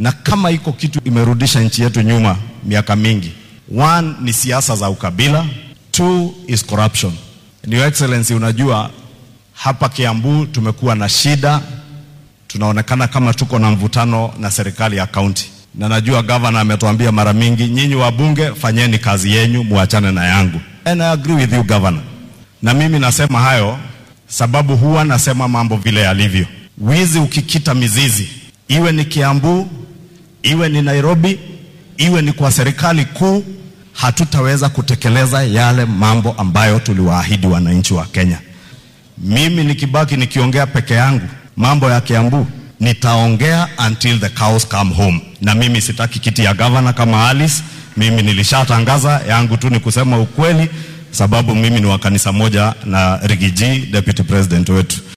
na kama iko kitu imerudisha nchi yetu nyuma miaka mingi, one ni siasa za ukabila, two is corruption. Your Excellency, unajua hapa Kiambu tumekuwa na shida, tunaonekana kama tuko na mvutano na serikali ya kaunti, na najua gavana ametuambia mara mingi, nyinyi wabunge fanyeni kazi yenyu, muachane na yangu. And I agree with you governor. Na mimi nasema hayo sababu huwa nasema mambo vile yalivyo. Wizi ukikita mizizi, iwe ni Kiambu, iwe ni Nairobi, iwe ni kwa serikali kuu, hatutaweza kutekeleza yale mambo ambayo tuliwaahidi wananchi wa Kenya. Mimi nikibaki nikiongea peke yangu mambo ya Kiambu, nitaongea until the cows come home, na mimi sitaki kiti ya gavana kama Alice. Mimi nilishatangaza yangu tu ni kusema ukweli, sababu mimi ni wa kanisa moja na Rigiji, deputy president wetu.